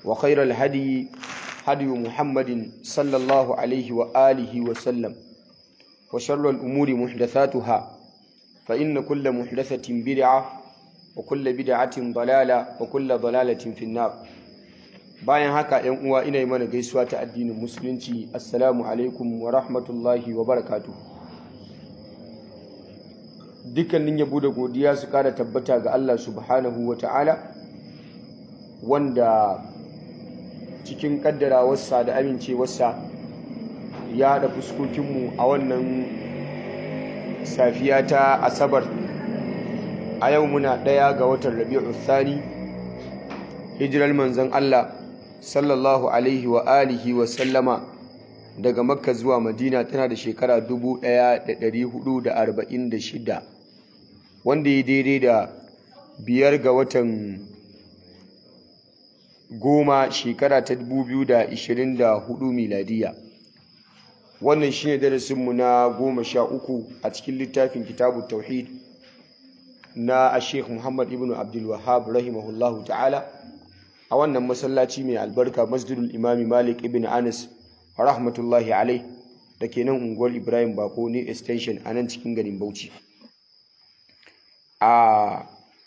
وخير الهدي هدي محمد صلى الله عليه وآله وسلم وشر الأمور محدثاتها فإن كل محدثة بدعة وكل بدعة ضلالة وكل ضلالة في النار bayan haka ‘yan uwa ina yi mana gaisuwa ta addinin musulunci assalamu alaikum wa rahmatullahi wa barakatu dukkanin yabo da godiya su kara tabbata ga Allah subhanahu wa ta'ala wanda cikin kaddarawarsa da amincewarsa ya haɗa fuskokinmu a wannan safiya ta asabar a yau muna ɗaya ga watan rabi'u thani hijirar manzon Allah sallallahu alaihi wa alihi wa sallama daga makka zuwa madina tana da shekara 1446 wanda ya daidai da biyar ga watan goma shekara ta 2024 miladiya wannan shine darasinmu na goma sha uku a cikin littafin kitabu tauhid na sheikh muhammad ibn abdul wahab rahimahullahu ta'ala a wannan masallaci mai albarka masjidul imami malik ibn anas rahmatullahi alai da ke nan unguwar ibrahim bako ne extension a nan cikin garin bauchi a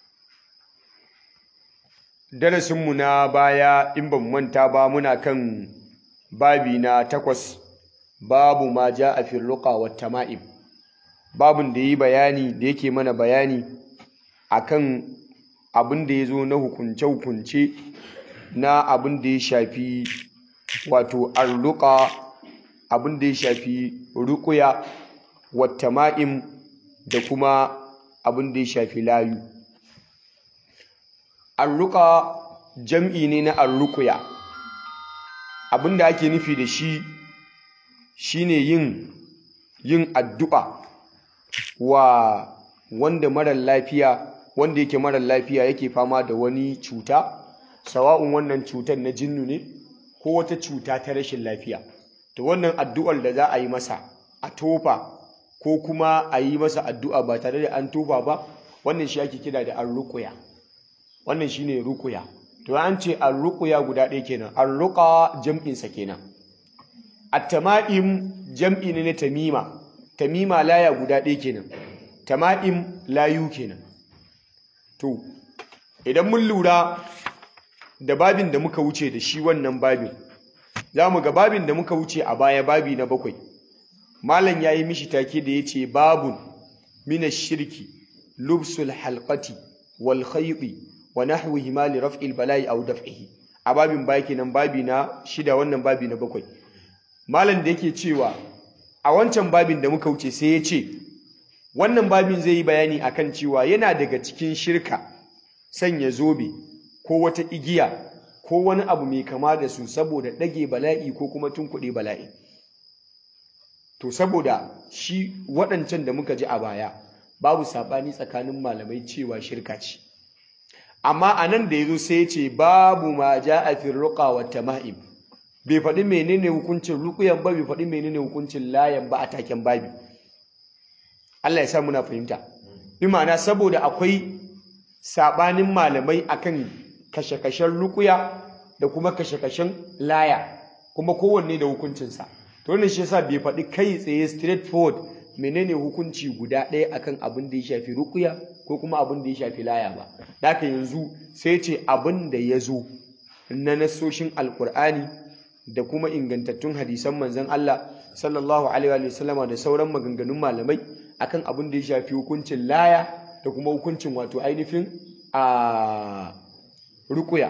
darasinmu na baya in ban manta ba muna kan babi na takwas babu ma ja a firruka wa tama'im babin da yi bayani da yake mana bayani akan abin da ya zo na hukunce-hukunce na abin da ya shafi wato arruka abin da ya shafi rukuya wata ma'im da kuma abin da ya shafi layu arruka jam'i ne na arrukuya abin da ake nufi da shi shine yin yin addu'a wa wanda marar lafiya wanda yake marar lafiya yake fama da wani cuta sawa'un wannan cutar na jinnu ne ko wata cuta ta rashin lafiya to wannan addu'ar da za a yi masa a tofa ko kuma a yi masa addu'a ba tare da an tofa ba wannan shi ake kira da arruqya wannan shine ruqya to an ce arruqya guda ɗaya kenan arruqa jam'in sa kenan at-tama'im jam'i ne na tamima tamima laya guda ɗaya kenan tama'im layu kenan to idan mun lura da babin da muka wuce da shi wannan babin za mu ga babin da muka wuce a baya babi na bakwai malam ya yi mishi take da ya ce babun mina shirki lubsul halqati wal khaydi wa nahwihi ma li raf'il bala'i aw daf'ihi a babin baya kenan babi na shida wannan babi na bakwai malam da yake cewa a wancan babin da muka wuce sai ya ce wannan babin zai yi bayani akan cewa yana daga cikin shirka sanya zobe ko wata igiya ko wani abu mai kama da su saboda ɗage bala'i ko kuma tunkuɗe bala'i to saboda shi waɗancan da muka ji a baya babu saɓani tsakanin malamai cewa shirka ce amma a nan da ya zo sai ce babu ma ja a firruƙa wa tama'im bai faɗi menene hukuncin rukuyan ba bai faɗi menene hukuncin layan ba a taken babi Allah ya sa muna fahimta bi ma'ana saboda akwai saɓanin malamai akan kashe-kashen rukuya da kuma kashe-kashen laya kuma kowanne da hukuncinsa to wannan shi yasa bai faɗi kai tsaye straight forward menene hukunci guda ɗaya akan abin da ya shafi rukuya ko kuma abin da ya shafi laya ba da haka yanzu sai ce abin da ya zo na nasoshin alkur'ani da kuma ingantattun hadisan manzon Allah sallallahu alaihi wa sallama da sauran maganganun malamai akan abin da ya shafi hukuncin laya da kuma hukuncin wato ainihin a rukuya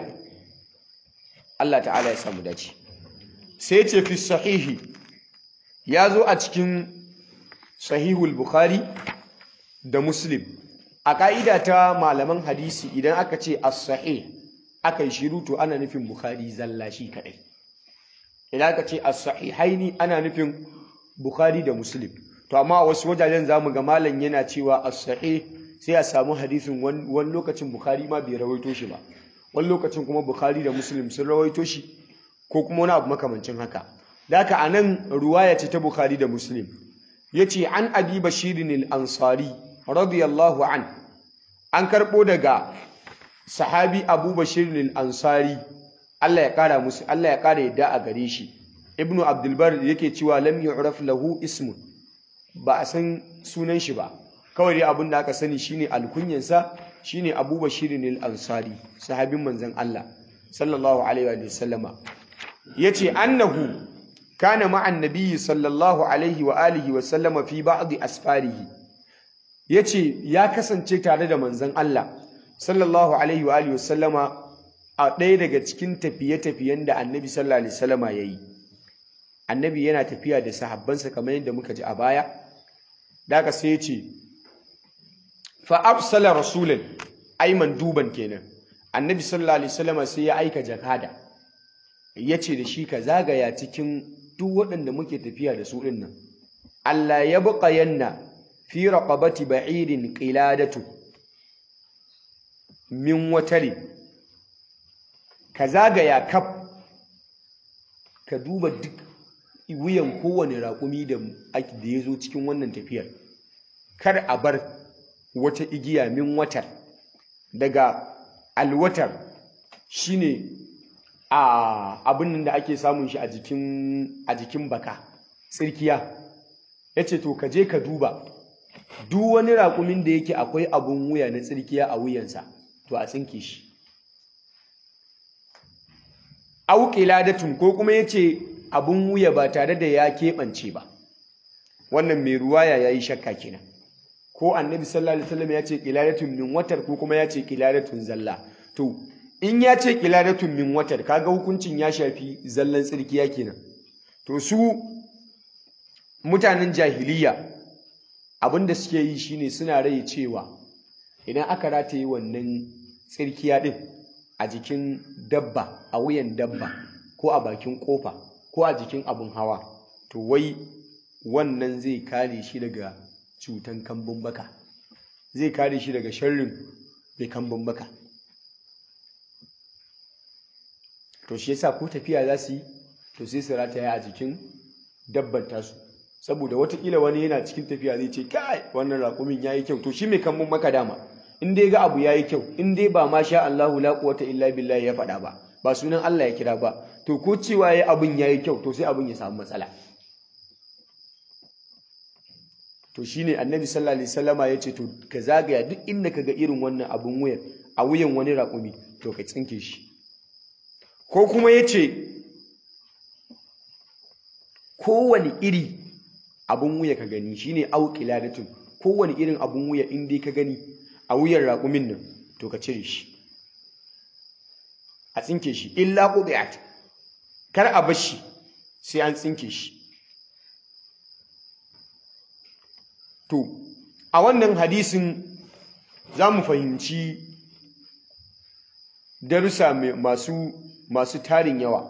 Allah ta'ala ya samu dace sai ce fi sahihi ya zo a cikin sahihul bukhari da muslim a ka'ida ta malaman hadisi idan aka ce as-sahih aka yi shiru to ana nufin bukhari zalla shi kadai idan aka ce as-sahihaini ana nufin bukhari da muslim to amma wasu wajajen zamu ga malam yana cewa as-sahih sai a samu hadisin wani lokacin bukhari ma bai rawaito shi ba wani lokacin kuma bukhari da muslim sun rawaito shi ko kuma wani abu makamancin haka da haka anan ruwaya ce ta bukhari da muslim yace an abi bashirin al-ansari radiyallahu an an karbo daga sahabi abu bashirin al-ansari Allah ya kara musu Allah ya kara yadda a gare shi ibnu abdulbar yake cewa lam yu'raf lahu ismun ba a san sunan shi ba kawai dai abin da aka sani shine alkunyansa shine Abu Bashir al-Ansari sahabin manzon Allah sallallahu alaihi wa sallama yace annahu kana ma'an nabiyyi sallallahu alaihi wa alihi wa sallama fi ba'd asfarihi yace ya kasance tare da manzon Allah sallallahu alaihi wa alihi wa sallama a ɗaya daga cikin tafiye-tafiyen da annabi sallallahu alaihi wasallama yayi annabi yana tafiya da sahabbansa kamar yadda muka ji a baya daga sai ya ce fa arsala rasulan ayman duban kenan annabi sallallahu alaihi wasallama sai ya aika jakada yace da shi ka zagaya cikin duk waɗanda muke tafiya da su ɗin nan Allah ya buƙa yanna fi raqabati ba'irin qiladatu min watari ka zagaya kaf ka duba duk wuyan kowane raƙumi da ya zo cikin wannan tafiyar kar a bar wata igiya min watar daga alwatar shine a abin da ake samun shi a jikin baka tsirkiya ya ce to ka je ka duba duk wani raƙumin da yake akwai abun wuya na tsirkiya a wuyansa to a tsinke shi auƙiladatun ko kuma ya ce abun wuya ba tare da ya keɓance ba wannan mai ruwaya ya yi shakka kenan ko annabi sallallahu alaihi wasallam ya ce ƙiladatun min watar ko kuma ya ce ƙiladatun zalla to in ya ce ƙiladatun min watar kaga hukuncin ya shafi zallan tsirkiya kenan to su mutanen jahiliya abin da suke yi shine suna rai cewa idan aka rataye wannan tsirkiya din a jikin dabba a wuyan dabba ko a bakin kofa ko a jikin abin hawa to wai wannan zai kare shi daga cutan kambun baka zai kare shi daga sharrin mai kambun baka to shi yasa ko tafiya za su yi to sai su rataya a jikin dabban tasu saboda watakila wani yana cikin tafiya zai ce kai wannan raƙumin ya yi kyau to shi mai kambun baka dama in dai ga abu yayi kyau in dai ba ma sha Allahu la quwwata illa billahi ya faɗa ba ba sunan Allah ya kira ba to ko cewa yayi abun yayi kyau to sai abun ya samu matsala to shine annabi sallallahu alaihi wasallama yace to ka zagaya duk inda kaga irin wannan abun wuyan a wuyan wani raƙumi to ka tsinke shi ko kuma yace kowane iri abun wuya ka gani shine auqiladatun kowane irin abun wuya in dai ka gani a wuyan raƙumin nan to ka cire shi a tsinke shi illa qubiat kar a bar shi sai an tsinke shi to a wannan hadisin za mu fahimci darussa masu masu tarin yawa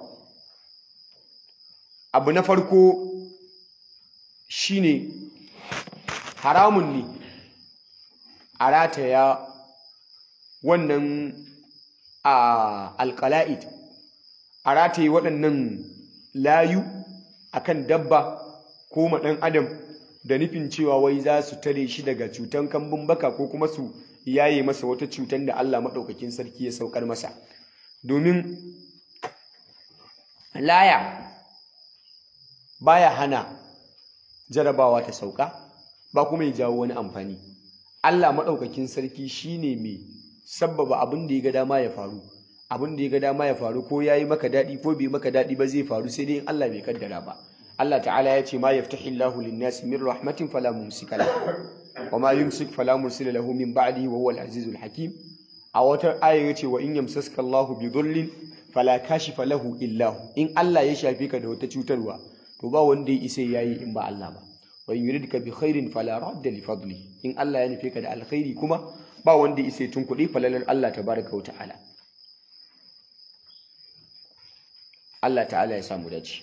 abu na farko shine haramun ne a rataya wannan a alƙala'id a rataye waɗannan layu akan dabba ko maɗan adam da nufin cewa wai za su tare shi daga cutan kambun baka ko kuma su yaye masa wata cutan da Allah maɗaukakin sarki ya saukar masa domin laya baya hana jarabawa ta sauka ba kuma ya jawo wani amfani Allah maɗaukakin sarki shine mai sabbaba abin da ya ga dama ya faru abin da ya ga dama ya faru ko yayi maka daɗi ko bai maka daɗi ba zai faru sai dai in Allah bai kaddara ba Allah ta'ala ya ce ma yaftahi Allahu lin-nasi min rahmatin fala mumsika lahu wa ma yumsik fala mursila lahu min ba'dihi wa huwa al-azizul hakim a wata aya yace wa in yamsaska Allahu bi dhurrin fala kashifa lahu illa hu in Allah ya shafe ka da wata cutarwa to ba wanda ya isa yayi in ba Allah ba wa in yuridka bi khairin fala radda li fadli in Allah ya nufe ka da alkhairi kuma ba wanda ya isa tun kuɗi falalar Allah tabaraka wa ta'ala Allah ta'ala ya samu dace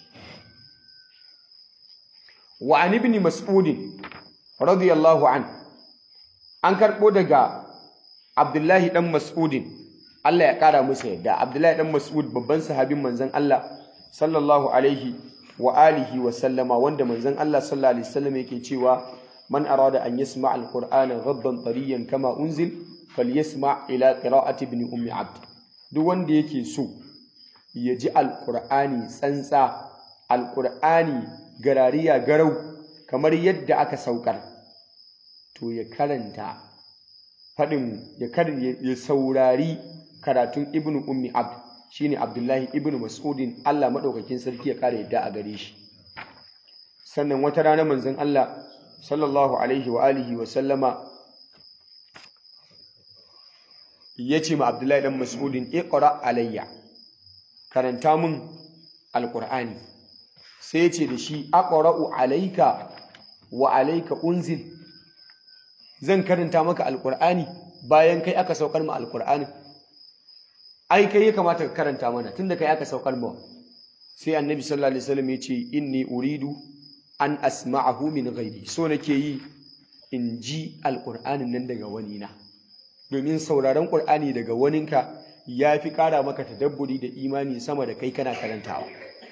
wa an ibn mas'ud radiyallahu an an karbo daga Abdullahi dan Mas'ud Allah ya kara masa yadda Abdullahi dan Mas'ud babban sahabin manzon Allah sallallahu alaihi wa alihi wa sallama wanda manzon Allah sallallahu alaihi wasallam yake cewa man arada an yasma alqur'ana ghaddan tariyan kama unzil falyasma ila qira'ati ibn ummi abd duk wanda yake so ya ji alƙur'ani tsantsa alƙur'ani garariya garau kamar yadda aka saukar to ya karanta faɗin ya ya saurari karatun ibnu ummi abd shine abdullahi ibnu mas'udin Allah maɗaukakin sarki ya ƙara yadda a gare shi sannan wata rana manzon Allah sallallahu alaihi wa alihi wa sallama ya ce ma abdullahi dan mas'udin iqra alayya karanta mun alqur'ani sai ya ce da shi aqra'u alayka wa alayka unzil zan karanta maka alqur'ani bayan kai aka saukar ma alqur'ani ai kai ya kamata ka karanta mana tunda kai aka saukar ma sai annabi sallallahu alaihi wasallam ya ce inni uridu an asma'ahu min ghairi so nake yi in ji alqur'anin nan daga wani na domin sauraron qur'ani daga waninka ya fi ƙara maka tadabburi da imani sama da kai kana karantawa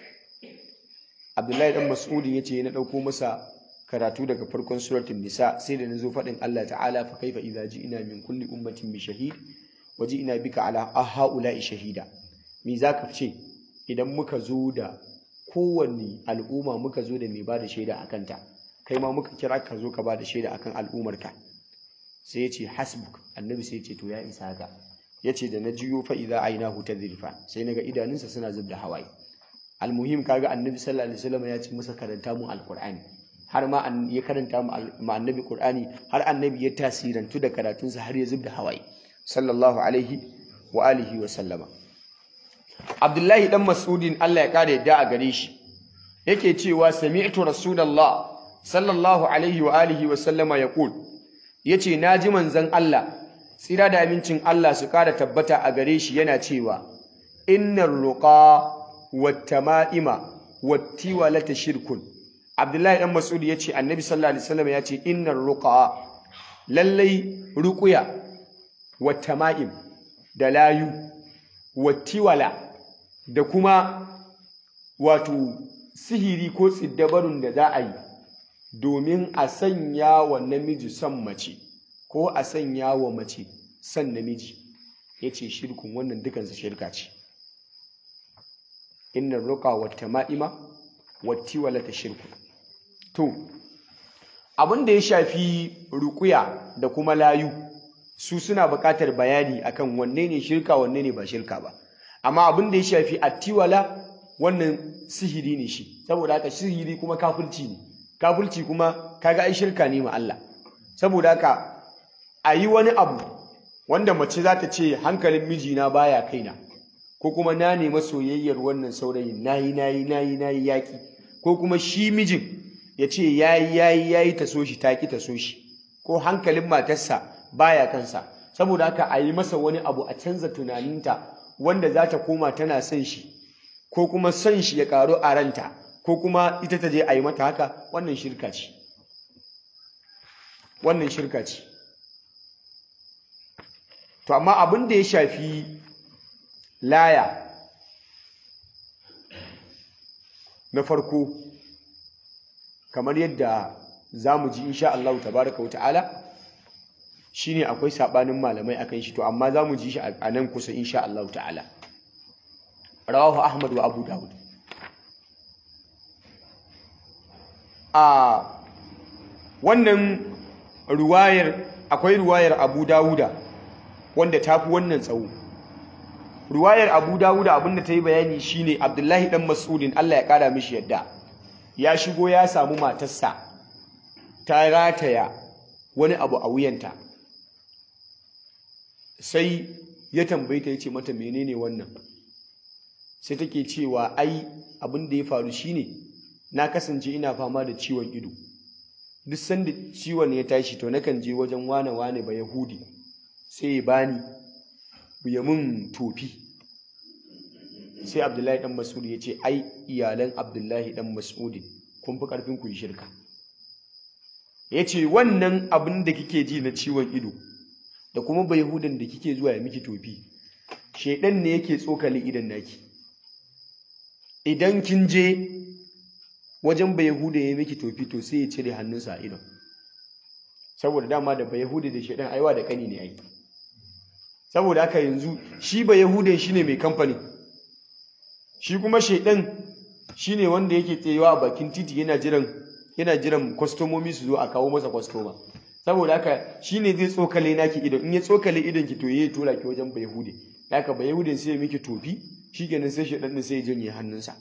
abdullahi dan mas'udin ya ce na ɗauko masa karatu daga farkon suratul nisa sai da nazo faɗin Allah ta'ala fa kaifa idza ji'na min kulli ummatin bi shahid wa ji'na bika ala haula'i shahida me zaka ce idan muka zo da kowanne al'umma muka zo da mai bada shaida akan ta kai ma muka kira ka zo ka bada shaida akan al'ummarka sai ya ce hasbuk annabi sai ya ce to ya isa haka ya ce da na jiyo fa idza ainahu tadrifa sai naga idanunsa suna zub da hawaye almuhim kaga annabi sallallahu alaihi wasallam ya ce masa karanta mu alqur'ani har ma ya karanta mu annabi qur'ani har annabi ya tasirantu da karatunsa har ya zub da hawaye sallallahu alaihi wa alihi wa sallama abdullahi dan mas'udin Allah ya kare yadda a gare shi yake cewa sami'tu rasulullah sallallahu alaihi wa alihi wa sallama yaqul yace naji manzon Allah tsira da amincin Allah su kara tabbata a gare shi yana cewa innar ruqa wattama'ima wattiwalata shirkun Abdullahi dan Mas'ud yace Annabi sallallahu alaihi wasallam yace innar ruqa lallai ruqya wattama'im da layu wattiwala da kuma wato sihiri ko tsiddabarun da za a yi domin a sanya wa namiji son mace ko a sanya wa mace son namiji ya ce shirkun wannan dukansa shirka ce inna roƙa wata ma'ima wati walata shirku to abin da ya shafi ruƙuya da kuma layu su suna buƙatar bayani akan wanne ne shirka wanne ne ba shirka ba amma abin da ya shafi attiwala wannan sihiri ne shi saboda haka sihiri kuma kafirci ne kafirci kuma kaga ai shirka ne ma Allah saboda haka a yi wani abu wanda mace za ta ce hankalin mijina baya kaina ko kuma na nema soyayyar wannan saurayin nayi nayi nayi nayi yaki ko kuma shi mijin ya ce yayi yayi yayi ta so shi taki ta so shi ko hankalin matarsa baya kansa saboda haka a yi masa wani abu a canza tunaninta wanda za ta koma tana son shi ko kuma son shi ya karu a ranta ko kuma ita ta je a yi mata haka wannan shirka ce wannan shirka ce to amma abin da ya shafi laya na farko kamar yadda za mu ji insha Allah tabaraka wata'ala shine akwai sabanin malamai akan shi to amma za mu ji shi a nan kusa insha Allah ta'ala rawahu ahmad wa abu dawud a wannan ruwayar akwai ruwayar abu dawuda wanda ta fi wannan tsawo ruwayar abu dawuda abinda ta yi bayani shine abdullahi dan mas'udin allah ya kara mishi yadda ya shigo ya samu matarsa ta rataya wani abu a wuyanta sai ya tambaye ta ya ce mata menene wannan sai take cewa ai abin da ya faru shine na kasance ina fama da ciwon ido duk sanda ciwon ya tashi to nakan je wajen wane wane ba yahudi sai ya bani ya mun tofi sai abdullahi dan mas'ud ya ce ai iyalan abdullahi dan mas'ud kun fi karfin ku yi shirka ya ce wannan abin da kike ji na ciwon ido da kuma ba yahudan da kike zuwa ya miki tofi shaidan ne yake tsokali idan naki idan kin je wajen ba yahuda ya miki tofi to sai ya cire hannunsa a idon saboda dama da ba yahuda da shaidan aiwa da kani ne ai saboda haka yanzu shi ba yahudan shine mai kamfani shi kuma shaidan shine wanda yake tsayewa a bakin titi yana jiran yana jiran kwastomomi su zo a kawo masa kwastoma saboda haka shine zai tsokale naki idon in ya tsokale idon ki to yayi tura ki wajen bayahude haka bayahudin sai ya miki tofi shikenan sai shaidan din sai ya janye hannunsa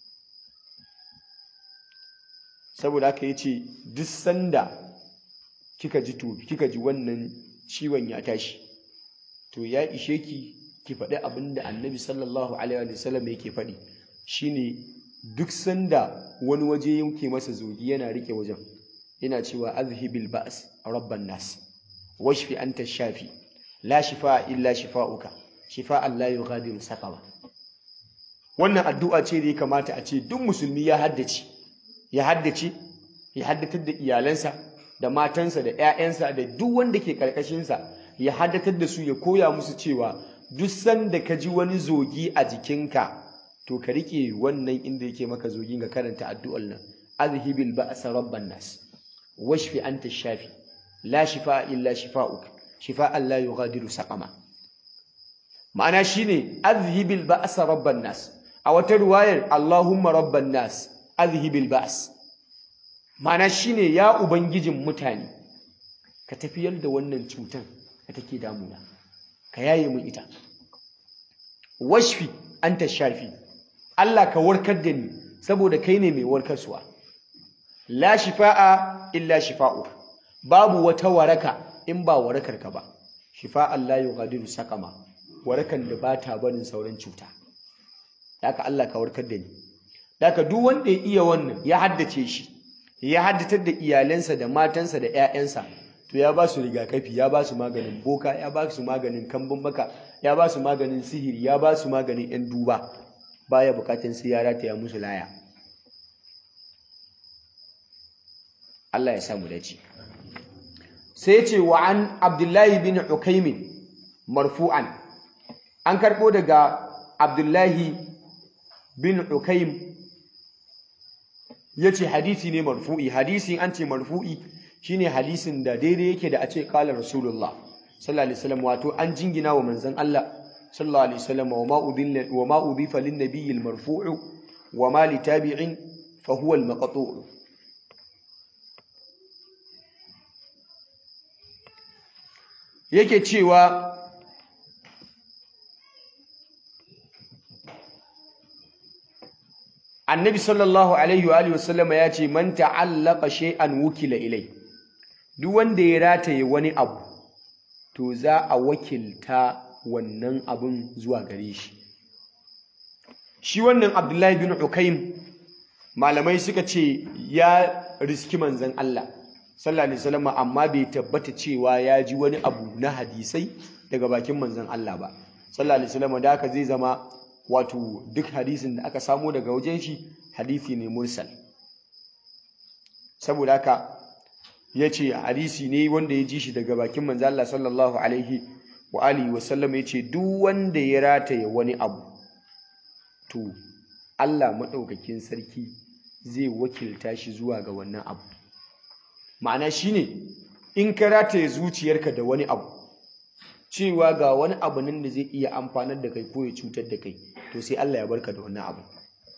saboda haka yace duk sanda kika ji tofi kika ji wannan ciwon ya tashi to ya ishe ki ki faɗi abin da annabi sallallahu alaihi wa sallam yake faɗi shine duk sanda wani waje yake masa zogi yana rike wajen yana cewa azhibil ba's rabban nas washfi anta shafi la shifaa illa shifauka shifaan la yughadiru saqama wannan addu'a ce da ya kamata a ce duk musulmi ya haddace ya haddace ya haddatar da iyalansa da matansa da 'ya'yansa da duk wanda ke karkashinsa ya haddatar da su ya koya musu cewa duk sanda ka ji wani zogi a jikinka to ka rike wannan inda yake maka zogin ga karanta addu'ar nan azhibil ba'sa rabban nas washfi anta shafi la shifaa illa shifaa'uk shifaa'an la yughadiru saqama ma'ana shine azhibil ba'sa rabban nas a wata ruwayar allahumma rabban nas azhibil ba's ma'ana shine ya ubangijin mutane ka tafiyar da wannan cutan da take damuna ka yaye mun ita washfi anta shafi Allah ka warkar da ni saboda kai ne mai warkarsuwa la shifaa illa shifa'u babu wata waraka in ba warakar ka ba shifa'an la yughadiru saqama warakan da bata barin sauran cuta haka Allah ka warkar da ni haka duk wanda ya iya wannan ya haddace shi ya haddatar da iyalansa da matansa da 'ya'yansa to ya ba su rigakafi ya ba su maganin boka ya ba su maganin kambun baka ya ba su maganin sihiri ya ba su maganin yan duba baya bukatun sai ya rataya musu laya Allah ya samu dace sai ce wa an Abdullahi bin Ukaimin marfu'an an karbo daga Abdullahi bin Ukaim yace hadisi ne marfu'i hadisi an ce marfu'i shine hadisin da daidai yake da a ce kala rasulullah sallallahu alaihi wasallam wato an jingina wa manzon Allah sallallahu alaihi wasallam wa ma udilla wa ma udifa lin nabiyil marfu'u wa ma li tabi'in fa huwa al maqtu' yake cewa annabi sallallahu alaihi wa alihi wasallam ya ce man ta'allaqa shay'an wukila ilai duk wanda ya rataye wani abu to za a wakilta wannan abun zuwa gare shi shi wannan abdullahi bin ukaim malamai suka ce ya riski manzan Allah sallallahu alaihi wasallam amma bai tabbata cewa ya ji wani abu na hadisai daga bakin manzan Allah ba sallallahu alaihi wasallam da haka zai zama wato duk hadisin da aka samu daga wajen shi hadisi ne mursal saboda haka ya ce hadisi ne wanda ya ji shi daga bakin manzo Allah sallallahu alaihi wa alihi wa sallam ya ce duk wanda ya rataye wani abu to Allah maɗaukakin sarki zai wakilta shi zuwa ga wannan abu ma'ana shine in ka rataye zuciyarka da wani abu cewa ga wani abu nan da zai iya amfanar da kai ko ya cutar da kai to sai Allah ya barka da wannan abu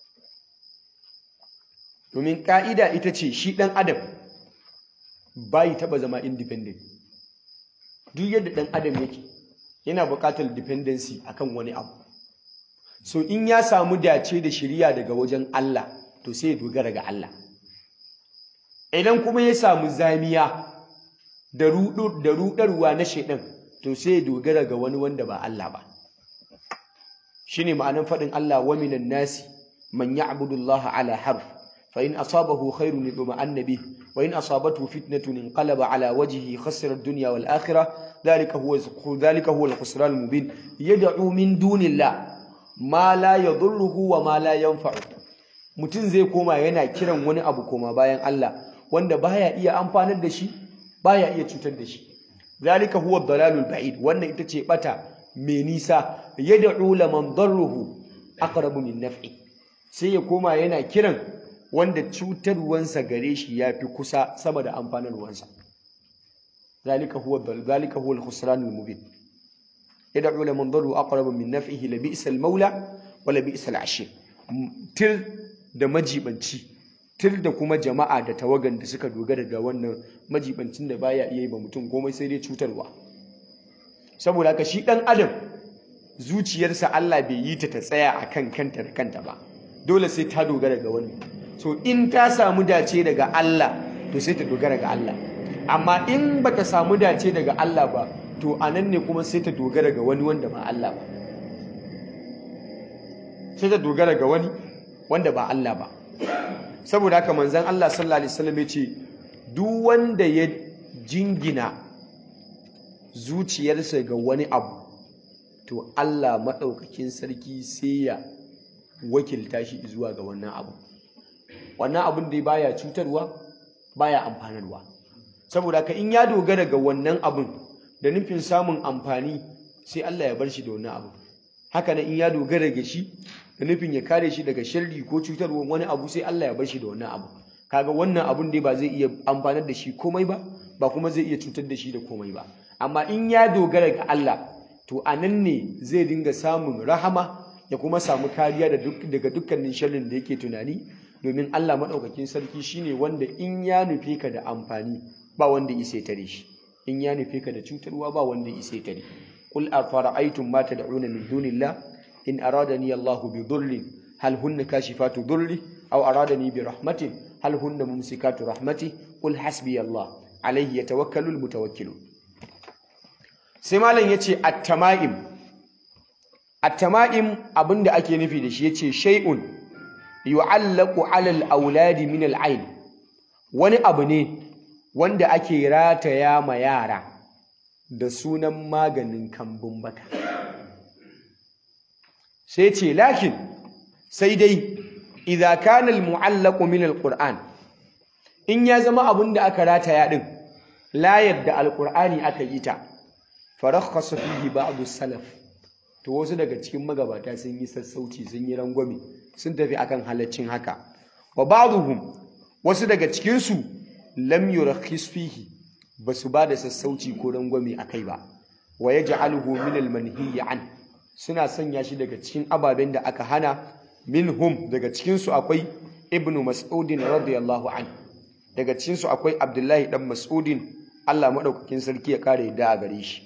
domin ka'ida ita ce shi ɗan adam bayi taɓa zama independent duk yadda ɗan adam yake yana buƙatar dependency akan wani abu so in ya samu dace da shirya daga wajen Allah to sai ya dogara ga Allah idan kuma ya samu zamiya da ruɗarwa na shaidan to sai ya dogara ga wani wanda ba Allah ba shine ma'anar faɗin Allah wa minan nasi man ya'budu Allah ala harf fa in asabahu khairun yutma'anna bih wa in asabathu fitnatun inqalaba ala wajhihi khasira ad-dunya wal akhirah dhalika huwa dhalika huwa al-khusran al-mubin yad'u min dunillah ma la yadhurruhu wa ma la yanfa'u mutum zai koma yana kiran wani abu koma bayan Allah wanda baya iya amfanar da shi baya iya cutar da shi zalika huwa dalalul ba'id wannan ita ce bata mai nisa yad'u laman darruhu aqrabu min naf'i sai ya koma yana kiran wanda cutarwansa gare shi yafi kusa sama da amfanarwansa zalika huwa zalika huwa al-khusranul mubin yad'u laman darruhu aqrabu min naf'ihi la bi'sal maula wa la bi'sal ashir tir da majibanci tir da kuma jama'a da tawagan da suka dogara da wannan majibancin da baya iya yi ba mutum komai sai dai cutarwa saboda haka shi dan adam zuciyarsa Allah bai yi ta ta tsaya akan kanta da kanta ba dole sai ta dogara ga wani so in ta samu dace daga Allah to sai ta dogara ga Allah amma in bata samu dace daga Allah ba to anan ne kuma sai ta dogara ga wani wanda ba Allah ba sai ta dogara ga wani wanda ba Allah ba saboda haka manzon Allah sallallahu alaihi wasallam ya ce duk wanda ya jingina zuciyarsa ga wani abu to Allah maɗaukakin sarki sai ya wakilta shi zuwa ga wannan abu wannan abun dai baya cutarwa baya amfanarwa saboda haka in ya dogara ga wannan abun da nufin samun amfani sai Allah ya bar shi da wannan abu haka nan in ya dogara ga shi da nufin ya kare shi daga sharri ko cutarwa wani abu sai Allah ya bar shi da wannan abu kaga wannan abun dai ba zai iya amfanar da shi komai ba ba kuma zai iya cutar da shi da komai ba amma in ya dogara ga Allah to anan ne zai dinga samun rahama ya kuma samu kariya daga dukkanin sharrin da yake tunani domin Allah maɗaukakin sarki shine wanda in ya nufe ka da amfani ba wanda isa tare shi in ya nufe ka da cutarwa ba wanda isa tare qul afara'aytum ma tad'una min dunillah in aradani Allahu bi dhurrin hal hunna kashifatu dhurri aw aradani bi rahmatin hal hunna mumsikatu rahmati qul hasbi Allah alayhi yatawakkalu almutawakkilun sai malam yace at-tama'im at-tama'im abinda ake nufi da shi yace shay'un yu'allaqu 'ala al-auladi min al-'ain wani abu ne wanda ake rataya ma yara da sunan maganin kambun baka sai ce lakin sai dai idza kana al-mu'allaqu min al-qur'an in ya zama abin da aka rataya din layar da al-qur'ani aka yi ta farakhasa fihi ba'd salaf to wasu daga cikin magabata sun yi sassauci sun yi rangwame sun tafi akan halaccin haka wa ba'dhum wasu daga cikin su lam yurakhis fihi basu ba da sassauci ko rangwame akai ba wa yaj'aluhu min al-manhiy an suna sanya shi daga cikin ababen da aka hana minhum daga cikin su akwai ibnu mas'udin radiyallahu an daga cikin su akwai abdullahi dan mas'udin Allah madaukakin sarki ya kare da a gare shi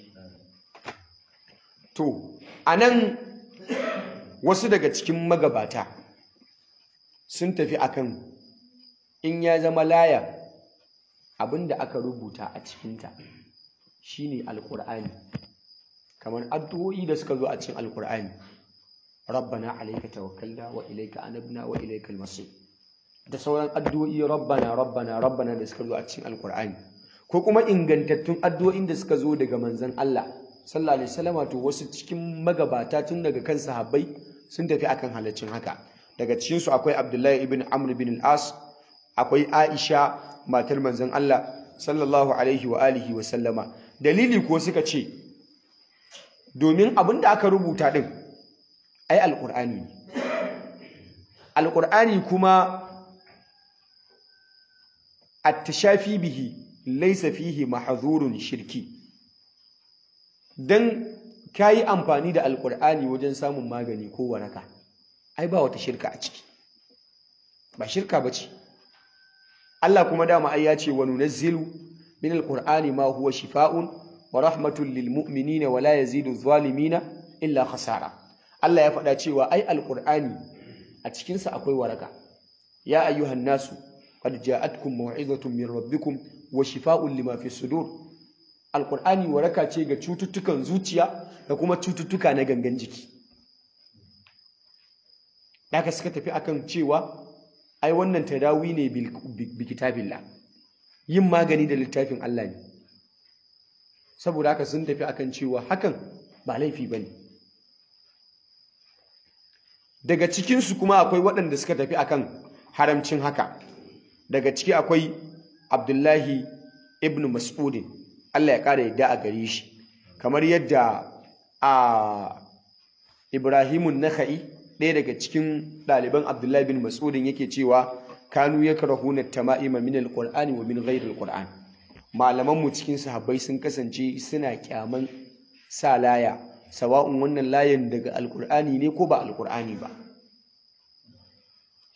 to anan wasu daga cikin magabata sun tafi akan in ya zama laya abinda aka rubuta a cikinta shine alkur'ani kamar addu'o'i da suka zo a cikin alkur'ani rabbana alayka tawakkalna wa ilayka anabna wa ilaykal masir da sauran addu'o'i rabbana rabbana rabbana da suka zo a cikin alkur'ani ko kuma ingantattun addu'o'in da suka zo daga manzon Allah sallallahu alaihi wasallam to wasu cikin magabata tun daga kan sahabbai sun tafi akan halaccin haka daga cikin su akwai Abdullahi ibn Amr bin al-As akwai Aisha matar manzon Allah sallallahu alaihi wa alihi wa sallama dalili ko suka ce domin abin da aka rubuta din ai alqur'ani ne alqur'ani kuma at-tashafi bihi laysa fihi mahzurun shirki dan kayi amfani da alqur'ani wajen samun magani ko waraka ai ba wata shirka a ciki ba shirka bace Allah kuma dama ai ya ce wa nunazzilu min alqur'ani ma huwa shifaa'un wa rahmatun lil mu'minina wa la yazidu zalimina illa khasara Allah ya faɗa cewa ai alqur'ani a cikin sa akwai waraka ya ayyuhan nasu qad ja'atkum maw'izatun min rabbikum wa shifaa'un lima fi sudur alqur'ani waraka ce ga cututtukan zuciya da kuma cututtuka na gangan jiki daga suka tafi akan cewa ai wannan tadawi ne bi kitabillah yin magani da littafin Allah ne saboda haka sun tafi akan cewa hakan ba laifi bane daga cikin su kuma akwai waɗanda suka tafi akan haramcin haka daga ciki akwai Abdullahi ibn Mas'udin Allah ya ƙara yadda a gare shi kamar yadda a Ibrahimun Nakhai ɗaya daga cikin ɗaliban Abdullahi bin Mas'udin yake cewa kanu yakrahuna tama'ima min alqur'ani wa min ghairi alqur'an malaman mu cikin sahabbai sun kasance suna kyaman sa laya sawa'un wannan layin daga alqur'ani ne ko ba alqur'ani ba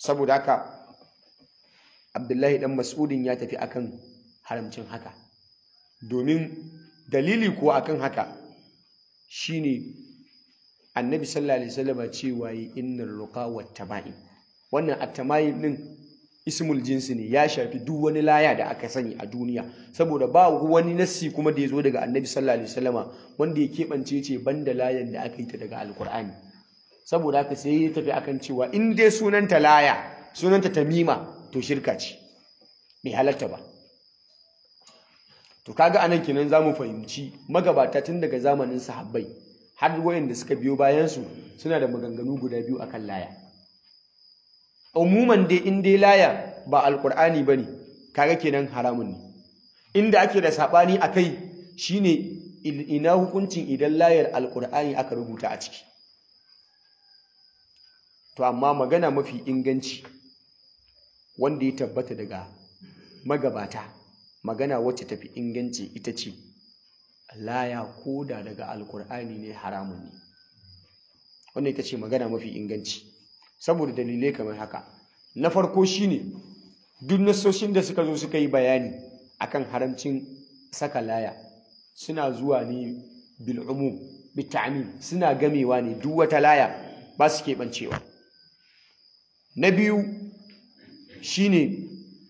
saboda haka abdullahi dan mas'udin ya tafi akan haramcin haka domin dalili kuwa akan haka shine annabi sallallahu alaihi wasallam cewa yi innar ruqa wat tama'im wannan at-tama'im din ismul jinsi ne ya shafi duk wani laya da aka sani a duniya saboda ba wani nassi kuma da ya zo daga annabi sallallahu alaihi wasallama wanda ya keɓance ce banda layan da aka yi ta daga alkur'ani saboda haka sai ya tafi akan cewa in dai sunanta laya sunanta tamima to shirka ce bai halatta ba to kaga anan kenan zamu fahimci magabata tun daga zamanin sahabbai har wayanda suka biyo bayan su suna da maganganu guda biyu akan laya umuman dai in dai laya ba alkur'ani bane kaga kenan haramun ne inda ake da sabani akai shine ina hukuncin idan layar alkur'ani aka rubuta a ciki to amma magana mafi inganci wanda ya tabbata daga magabata magana wacce tafi inganci ita ce laya koda daga alkur'ani ne haramun ne wannan ita ce magana mafi inganci saboda dalilai kamar haka na farko shine duk nasoshin da suka zo suka yi bayani akan haramcin saka laya suna zuwa ne bil'umu bita'min suna gamewa ne duk wata laya ba su keɓancewa na biyu shine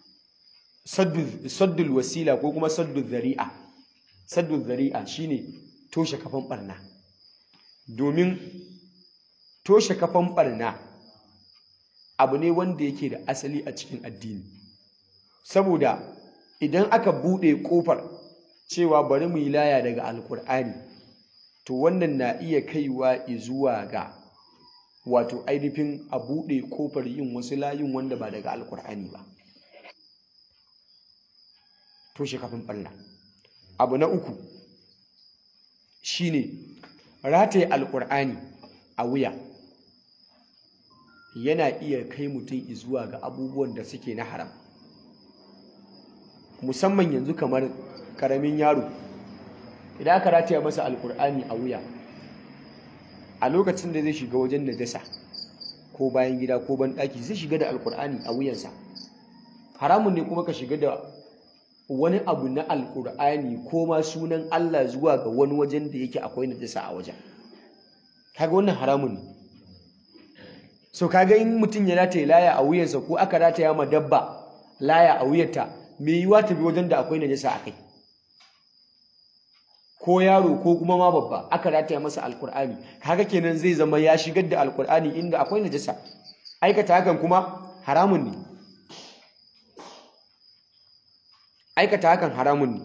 saddul wasila ko kuma saddul zari'a saddul zari'a shine toshe kafan barna domin toshe kafan barna abu ne wanda yake da asali a cikin addini saboda idan aka buɗe ƙofar cewa bari mu yi laya daga alkur'ani to wannan na iya kaiwa zuwa ga wato ainihin a buɗe ƙofar yin wasu layin wanda ba daga alkur'ani ba toshe kafin ɓalla abu na uku shine rataye alkur'ani a wuya yana iya kai mutum zuwa ga abubuwan da suke na haram musamman yanzu kamar karamin yaro idan aka rataya masa alkur'ani a wuya a lokacin da zai shiga wajen najasa ko bayan gida ko ban daki zai shiga da alkur'ani a wuyansa haramun ne kuma ka shiga da wani abu na alkur'ani ko ma sunan Allah zuwa ga wani wajen da yake akwai najasa a wajen kaga wannan haramun ne so kaga in mutum ya rataye laya a wuyansa ko aka rataya ma dabba laya a wuyarta me yiwa ta bi wajen da akwai najasa a kai ko yaro ko kuma ma babba aka rataya masa alkur'ani kaga kenan zai zama ya shigar da alkur'ani inda akwai najasa aikata hakan kuma haramun ne aikata hakan haramun ne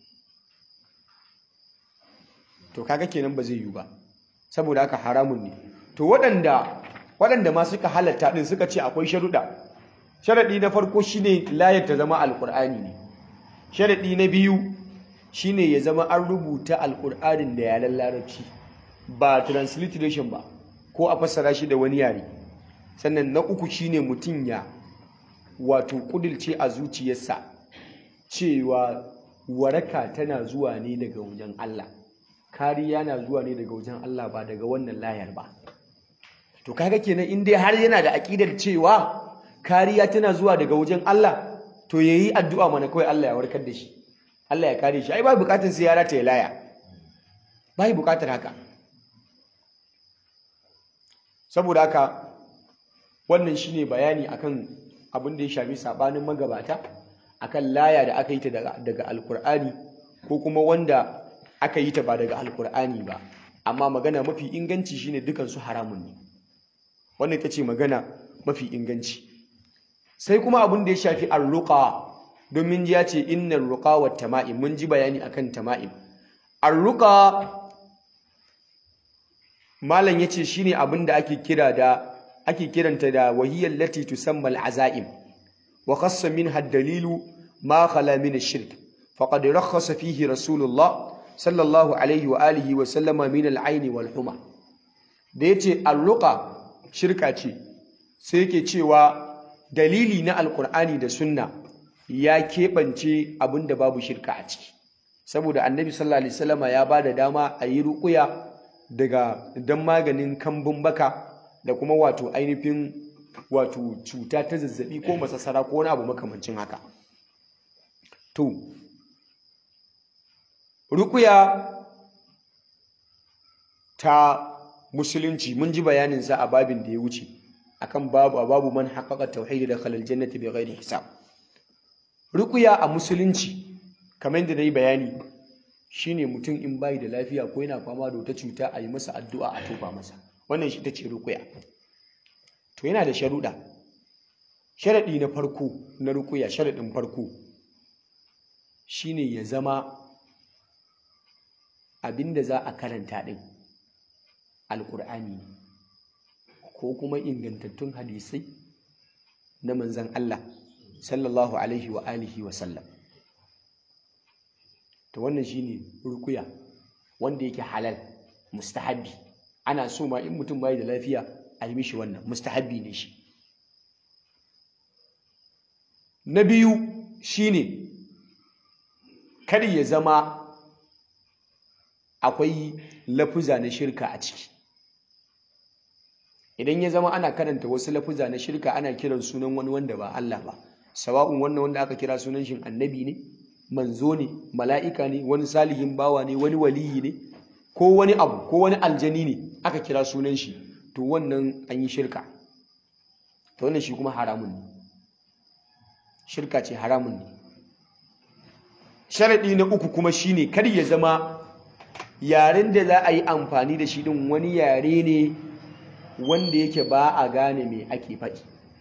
to kaga kenan ba zai yiwu ba saboda haka haramun ne to waɗanda waɗanda ma suka halatta ɗin suka ce akwai sharuɗa sharaɗi na farko shine layar ta zama alkur'ani ne sharaɗi na biyu shine ya zama an rubuta alkur'anin da yaren larabci ba transliteration ba ko a fassara shi da wani yare sannan na uku shine mutum ya wato kudilce a zuciyarsa cewa waraka tana zuwa ne daga wajen Allah kariya na zuwa ne daga wajen Allah ba daga wannan layar ba to kaga kenan in dai har yana da aƙidar cewa kariya tana zuwa daga wajen Allah to yayi addu'a mana kawai Allah ya warkar da shi Allah ya kare shi ai ba bukatun sai ya rata ya laya ba bukatar haka saboda haka wannan shine bayani akan abin da ya shafi sabanin magabata akan laya da aka yi ta daga, daga alkur'ani ko kuma wanda aka yi ta ba daga alkur'ani ba amma magana mafi inganci shine dukan su haramun ne wannan ita ce magana mafi inganci sai kuma abin da ya shafi arruqa domin ya ce innar ruqa wa tama'im mun ji bayani akan tama'im arruqa malam yace shine abin da ake kira da ake kiranta da wahiyar lati tusamma al'azaim wa khassa minha ad-dalilu ma khala min ash-shirk faqad rakhasa fihi rasulullah sallallahu alaihi wa alihi wa sallama min al-ayn wal huma da yace arruqa shirka ce sai yake cewa dalili na alkur'ani da sunna ya keɓance abin da babu shirka a ciki saboda annabi sallallahu alaihi wasallama ya ba da dama a yi ruƙuya daga dan maganin kambun baka da kuma wato ainihin wato cuta ta zazzabi ko masassara ko wani abu makamancin haka to rukuya ta musulunci mun ji bayaninsa a babin da ya wuce akan babu babu man haqqaqa tauhid da khalal jannati bi ghairi hisab rukuya a musulunci kamar yadda nayi bayani shine mutum in bai da lafiya ko yana fama da wata cuta a yi masa addu'a a tofa masa wannan shi tace rukuya to yana da sharuɗa sharaɗi na farko na rukuya sharaɗin farko shine ya zama abinda za a karanta ɗin alƙur'ani ne ko kuma ingantattun hadisai na manzan Allah sallallahu alaihi wa alihi wa sallam to wannan shine rukuya wanda yake halal mustahabbi ana so ma in mutum bai da lafiya a yi mishi wannan mustahabbi ne shi na biyu shine kar ya zama akwai lafuza na shirka a ciki idan ya zama ana karanta wasu lafuza na shirka ana kiran sunan wani wanda ba Allah ba sawa'un wannan wanda aka kira sunan shi annabi ne manzo ne mala'ika ne wani salihin bawa ne wani waliyi ne ko wani abu ko wani aljani ne aka kira sunan shi to wannan an yi shirka to wannan shi kuma haramun ne shirka ce haramun ne sharaɗi na uku kuma shine kar ya zama yaren da za a yi amfani da shi ɗin wani yare ne wanda yake ba a gane me ake faɗi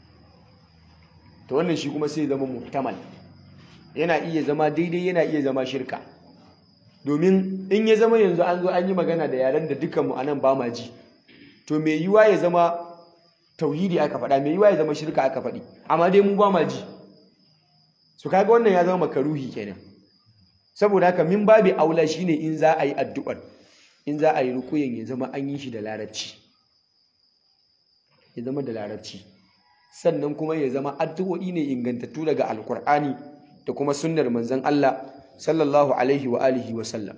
to wannan shi kuma sai zama muhtamal yana iya zama daidai yana iya zama shirka domin in ya zama yanzu an zo an yi magana da yaren da dukkanmu anan ba ma ji to mai yiwa ya zama tauhidi aka faɗa mai yiwa ya zama shirka aka faɗi amma dai mu ba ma ji su kaga wannan ya zama makaruhi kenan saboda haka min babi aula shine in za a yi addu'ar in za a yi rukuyin ya zama an yi shi da larabci ya zama da larabci sannan kuma ya zama addu'o'i ne ingantattu daga alkur'ani da kuma sunnar manzon Allah sallallahu alaihi wa alihi wa sallam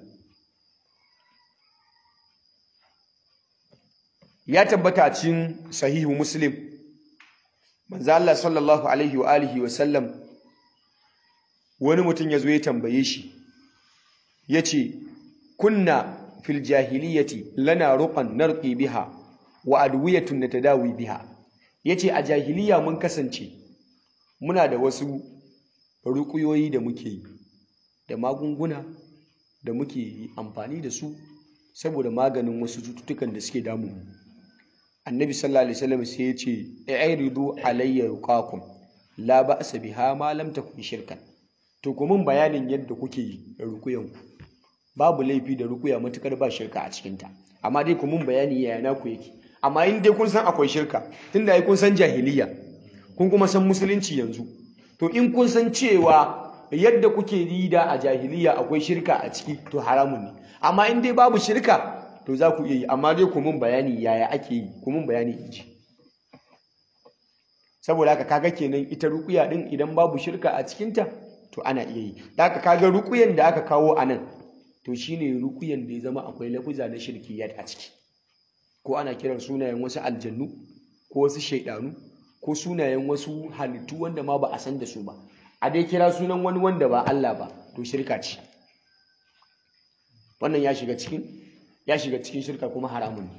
ya tabbata a cikin sahihu muslim manzo Allah sallallahu alaihi wa alihi wa sallam wani mutum ya zo ya tambaye shi ya ce kunna fil jahiliyati lana ruqan narqi biha wa adwiyatun natadawi biha yace a jahiliya mun kasance muna da wasu ruƙuyoyi da muke yi da magunguna da muke amfani da su saboda maganin wasu cututtukan da suke damu mu annabi sallallahu alaihi wasallam sai ya ce a'ridu alayya ruqakum la ba'sa biha ma lam takun shirkan to ku mun bayanin yadda kuke yi da rukuyan ku babu laifi da rukuya matukar ba shirka a cikin ta amma dai ku mun bayani yaya na ku yake amma in dai kun san akwai shirka tunda ai kun san jahiliya kun kuma san musulunci yanzu to in kun san cewa yadda kuke yi da a jahiliya akwai shirka a ciki to haramun ne amma in dai babu shirka to za ku iya yi amma dai ku mun bayani yaya ake yi ku mun bayani in ji saboda haka kaga kenan ita rukuya din idan babu shirka a cikinta to ana iya yi da haka kaga rukuyan da aka kawo a nan to shine rukuyan da ya zama akwai lafuza na shirkiyat a ciki ko ana kiran sunayen wasu aljannu ko wasu shaidanu ko sunayen wasu halittu wanda ma ba a san da su ba a dai kira sunan wani wanda ba Allah ba to shirka ce wannan ya shiga cikin ya shiga cikin shirka kuma haramun ne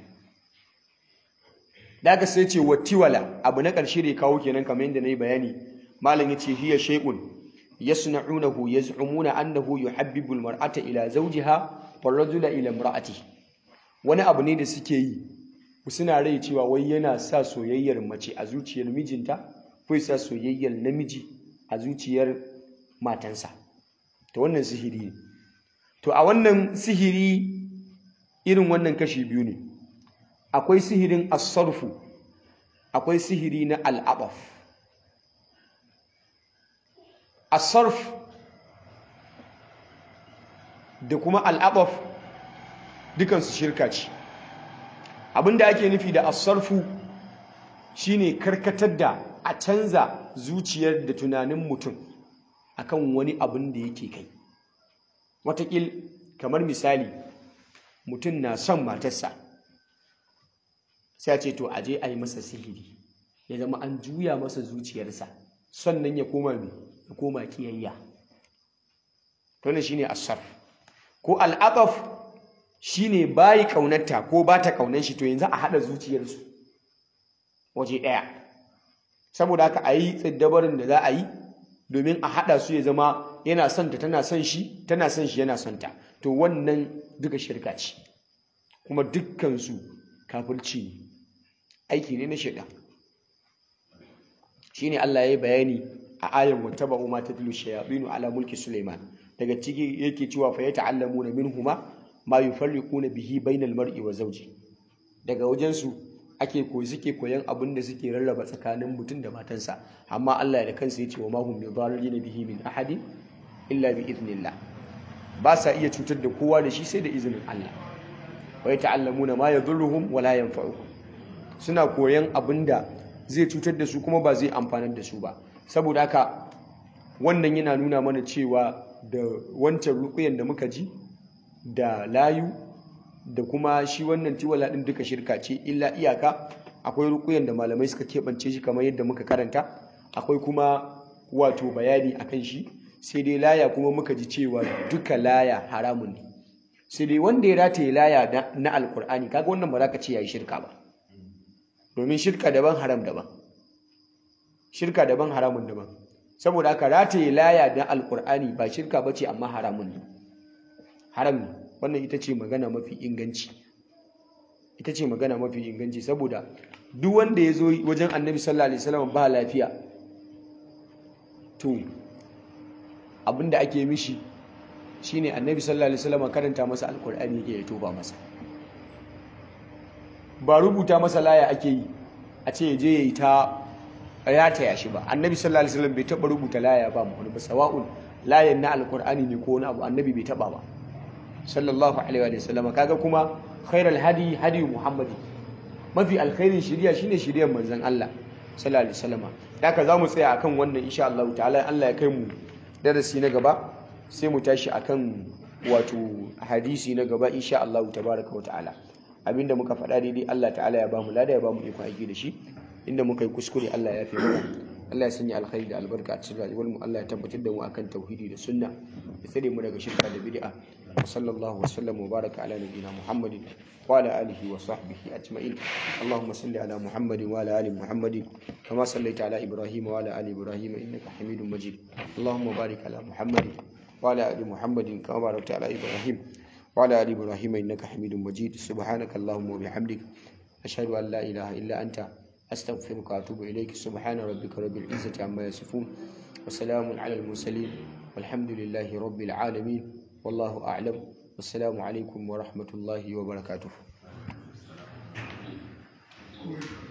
da aka sai ce wattiwala abu na ƙarshe da ya kawo kenan kamar yadda na yi bayani malam ya ce hiya shay'un yasna'unahu yaz'umuna annahu yuhabbibu almar'ata ila zawjiha warrajula ila imra'atihi wani abu ne da suke yi suna rai cewa wai yana sa soyayyar mace a zuciyar mijinta ko sa soyayyar namiji a zuciyar matansa to wannan sihiri ne to a wannan sihiri irin wannan kashi biyu ne akwai sihirin asarfu akwai sihiri na al'abaf asarf da kuma al'abaf dukansu shirka ce abinda ake nufi da asarfu shine karkatar da a canza zuciyar da tunanin mutum akan wani abin da yake kai watakil kamar misali mutum na son matarsa sai a ce to aje a yi masa sihiri ya zama an juya masa zuciyarsa sannan ya koma me ya koma kiyayya to ne shine asar ko al'aqaf shine bayi kaunarta ko ba ta kaunar shi to yanzu a hada zuciyarsu waje daya saboda haka a yi tsiddabarin da za a yi domin a hada su ya zama yana son ta tana son shi tana son shi yana son ta to wannan duka shirka ce kuma dukkansu kafirci ne aiki ne na shaidan shine Allah ya yi bayani a ayan wattaba'u ma tatlu shayatinu ala mulki Sulaiman daga ciki yake cewa fa yata'allamuna minhuma ma yufarriquna bihi bainal mar'i wa zawji daga wajen su ake koyi suke koyan abin da suke rarraba tsakanin mutum da matansa amma Allah da kansa ya ce wa mahum bi dharrin bihi min ahadin illa bi idnillah ba sa iya cutar da kowa da shi sai da izinin Allah wa yata'allamuna ma yadhurruhum wa la yanfa'uhum suna koyan abin da zai cutar da su kuma ba zai amfanar da su ba saboda haka wannan yana nuna mana cewa da wancan rukuyan da muka ji da layu da kuma shi wannan tiwala din duka shirka ce illa iyaka akwai rukuyan da malamai suka keɓance shi kamar yadda muka karanta akwai kuma wato bayani akan shi sai dai laya kuma muka ji cewa duka laya haramun ne sai dai wanda ya rataye laya na alkur'ani kaga wannan ba za ka ce ya yi shirka ba domin shirka daban haram daban shirka daban haramun daban saboda haka rataye laya na alkur'ani ba shirka ba ce amma haramun ne haram ne wannan ita ce magana mafi inganci ita ce magana mafi inganci saboda duk wanda ya zo wajen annabi sallallahu alaihi wasallam ba lafiya to abinda ake mishi shine annabi sallallahu alaihi wasallam karanta masa alkur'ani yake ya toba masa ba rubuta masa laya ake yi a ce je yayi ta rataya shi ba annabi sallallahu alaihi wasallam bai taba rubuta laya ba mu ba sawa'un layan na alkur'ani ne ko wani abu annabi bai taba ba sallallahu alaihi wa sallam kaga kuma khairal hadi hadi muhammadi mafi alkhairin shiriya shine shiriyar manzon Allah sallallahu alaihi wasallam haka zamu tsaya akan wannan insha Allah ta'ala Allah ya kai mu darasi na gaba sai mu tashi akan wato hadisi na gaba insha Allah tabaraka wa ta'ala abinda muka faɗa daidai Allah ta'ala ya bamu lada ya bamu iko aiki da shi inda muka yi kuskure Allah ya fi mana Allah ya sanya alkhairi da albarka a cikin rayuwar mu Allah ya tabbatar da mu akan tauhidi da sunna ya tsare mu daga shirka da bid'a sallallahu wa sallam wa baraka ala nabiyyina muhammadin wa ala alihi wa sahbihi ajma'in allahumma salli ala muhammadin wa ala ali muhammadin kama sallaita ala ibrahim wa ala ali ibrahim innaka hamidum majid allahumma barik ala muhammadin wa ala ali muhammadin kama barakta ala ibrahim wa ala ali ibrahim innaka hamidum majid subhanaka allahumma wa bihamdik ashhadu an la ilaha illa anta أستغفرك وأتوب إليك سبحان ربك رب العزة عما يصفون وسلام على المرسلين والحمد لله رب العالمين والله أعلم والسلام عليكم ورحمة الله وبركاته